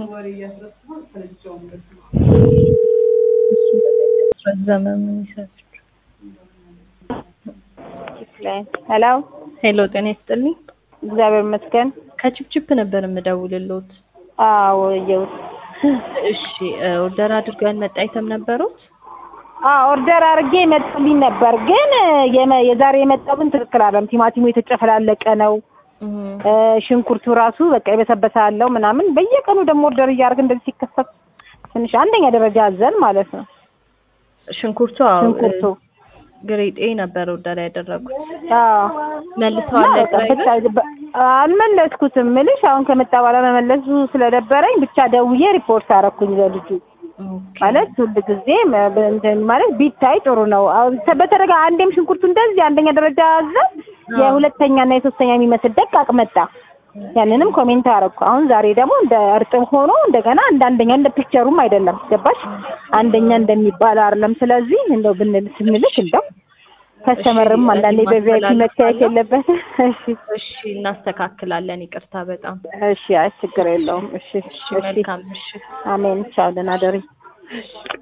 ዘመን ይሰጥ ሄሎ ሄሎ፣ ጤና ይስጥልኝ። እግዚአብሔር ይመስገን። ከችፕችፕ ነበር የምደውልልዎት። አዎ እየውት እሺ፣ ኦርደር አድርገው ያልመጣ አይተም ነበሩት? አዎ ኦርደር አድርጌ መጥቶልኝ ነበር፣ ግን የመ- የዛሬ የመጣው ግን ትክክል አይደለም። ቲማቲሙ የተጨፈላለቀ ነው። እ፣ ሽንኩርቱ ራሱ በቃ የበሰበሰ አለው ምናምን። በየቀኑ ደግሞ ኦርደር እያደረግን እንደዚህ ሲከሰት ትንሽ አንደኛ ደረጃ አዘን ማለት ነው። ሽንኩርቱ አዎ፣ ሽንኩርቱ ግሬድ ኤ ነበር ኦርደር ያደረጉት። አዎ መልሰዋል እና በቃ ብቻ በ- አልመለስኩትም ምልሽ አሁን ከመጣ በኋላ መመለሱ ስለደበረኝ ብቻ ደውዬ ሪፖርት አደረኩኝ ለልጁ ማለት ሁል ጊዜ መ- በ- እንትን ማለት ቢታይ ጥሩ ነው። አሁን ተ- በተደጋ አንዴም ሽንኩርቱ እንደዚህ አንደኛ ደረጃ አዘ የሁለተኛ እና የሶስተኛ የሚመስል ደቃቅ መጣ። ያንንም ኮሜንት አደረኩ። አሁን ዛሬ ደግሞ እንደ እርጥብ ሆኖ እንደገና እንደ አንደኛ እንደ ፒክቸሩም አይደለም ገባሽ? አንደኛ እንደሚባል አይደለም። ስለዚህ እንደው ብንል ስንልክ እንደው ከስተመርም አንዳንዴ በቪአይፒ መታየት የለበት። እሺ እሺ፣ እናስተካክላለን። ይቅርታ በጣም እሺ፣ አይ ችግር የለውም። እሺ እሺ፣ እሺ፣ መልካም ምሽት። አሜን። ቻው፣ ደህና ደሪ